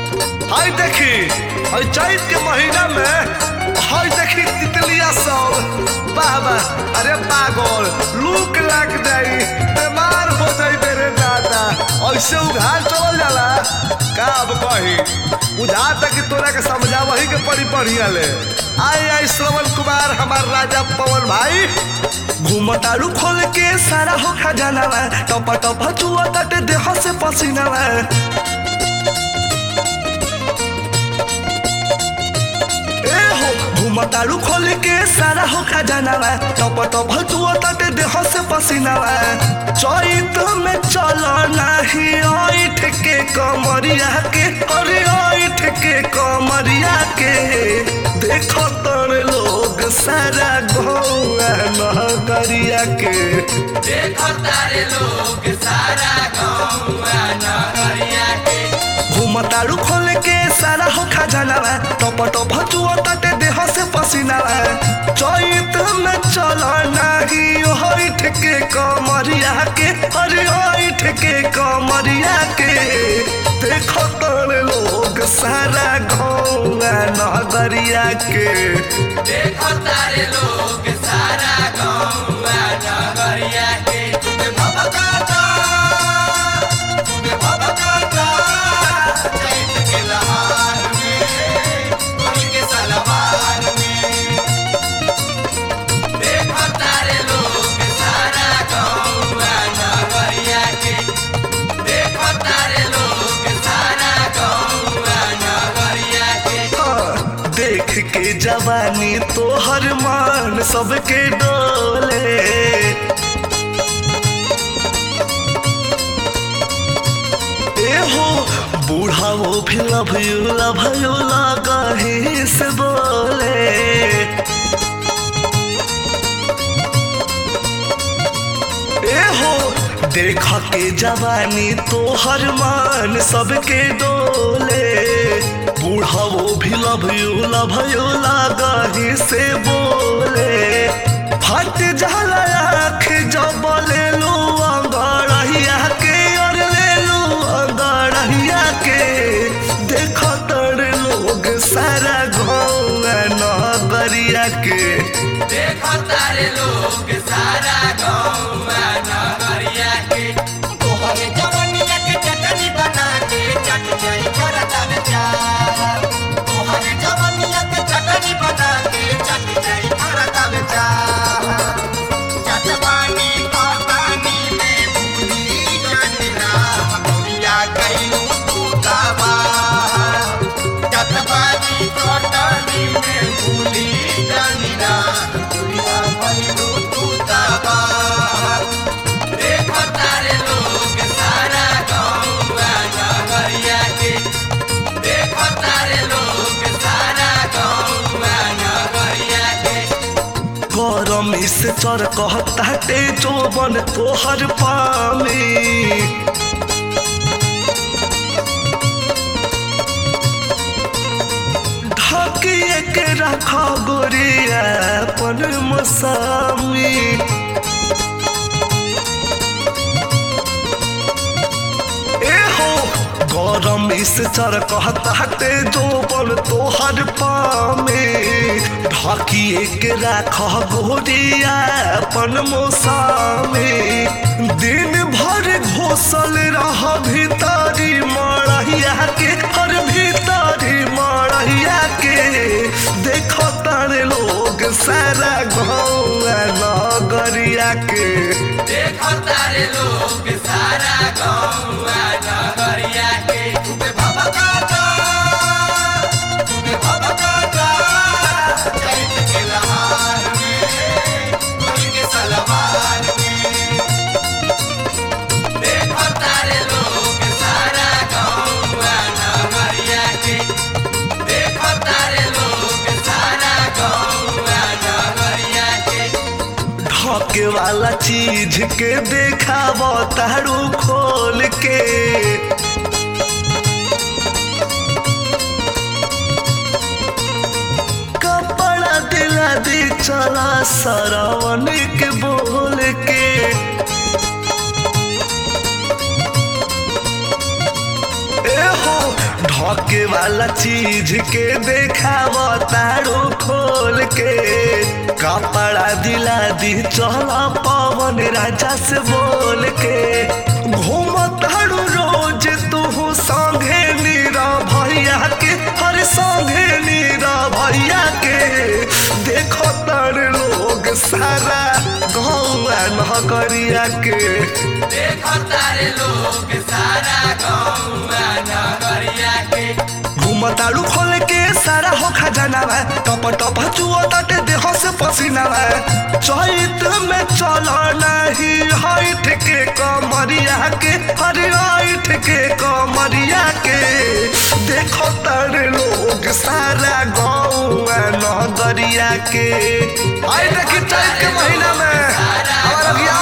हाय देखी हाय चैत के महीना में हाय देखी तितलिया सब बाबा अरे पागल लूक लग जाई बीमार हो जाई मेरे दादा ऐसे उघार चल जाला का अब कही बुझा तक कि तोरा के समझा वही के पड़ी बढ़िया ले आई आई श्रवण कुमार हमार राजा पवन भाई घूमतारू खोल के सारा हो खजाना टप टप चुआ तटे देह से पसीना ए हो घूमतारू खोल के सारा हो खजाना टप टप चुआ तटे देह से पसीना चैत में चल नाही ऐठ के कमरिया के अरे ऐठ के कमरिया के देखो तर लोग सारा गौआ नगरिया के देखो तारे लोग सारा गौआ नगरिया के घूमतारू खोल के सारा हो खजाना टप टप चुआ तटे देह से पसीना चैत में चल नाही ऐठ के कमरिया के अरे ऐठ के कमरिया के देखो तर लोग सारा गौआ नगरिया के देखो तारे लोग सारा गौआ नगरिया के तुम्हें भबकाता तुम्हें भबकाता चैत के लहार में कोई के सलवार में देखो तारे लोग सारा गौआ नगरिया के देखो तारे लोग सारा गौआ नगरिया के हाँ, देख के जवानी तोहर मान सबके डोले ए हो बूढ़ा वो भी लभयूला भयूला कहीं से बोले ए हो देखा के जवानी तोहर मान सबके डोले बूढ़ा वो भी लभयू लभयू लागही से बोले फट जाला आँख जब ले लू अंगड़हिया के और ले लू अंगड़हिया के देखो तर लोग सारा गौआ नगरिया के देखो तारे लोग सारा गौआ नगरिया के तोहरे जवनिया के चटनी बना के चट जाई करता बेचार तोहरे जवनिया के चटनी बना के चट जाई करता बेचार चटवानी का पानी में भूली जाना हमरिया गईलू तू दावा चटवानी कटनी में भूली जाना दुनिया भइलू तू दावा देखो तारे लोग सारा गौआ नगरिया के देखो तारे लोग सारा गौआ नगरिया के गरम से चर कहताटे जोबन तोहर पामी ढकिए के रख गोरिया अपन मसामी ए हो गरम से चर कहताटे जोबन तोहर पामे ढकिए के राख गोरिया अपन मोसामे दिन भर घोसल रह भीतरी मड़हिया के हर भीतरी मड़हिया के देखो तारे लोग सारा गौआ नगरिया के देखो तारे लोग सारा गौआ नगरिया के तुम्हें भबकाता तुम्हें भबकाता चैत के लहार में कोई के सलवार में देखो तारे लोग सारा गौआ नगरिया के देखो तारे लोग सारा गौआ नगरिया के ढके वाला चीज के देखाब तारू खोल के कपड़ा दिला दी चला सरवन के बोल के ए हो ढके वाला चीज के देखाव तारो खोल के कपड़ा दिला दी चल पवन राजा से बोल के घूम तारू रोज तू संगे नीरा भैया के हर संगे नीरा भैया के देखो तर लोग सारा गौआ नगरिया के देखो तारे लोग सारा गौआ नगरिया के घुमताड़ू खोल के सारा हो खजाना बा टप टप चुआ ताटे देह से पसीना बा चैत में चलो नहीं हाइट के कमरिया के हरे हाइट के कमरिया के देखो तारे लोग सारा गौआ नगरिया के आई देखी चैत के महीना में हमारा बियाह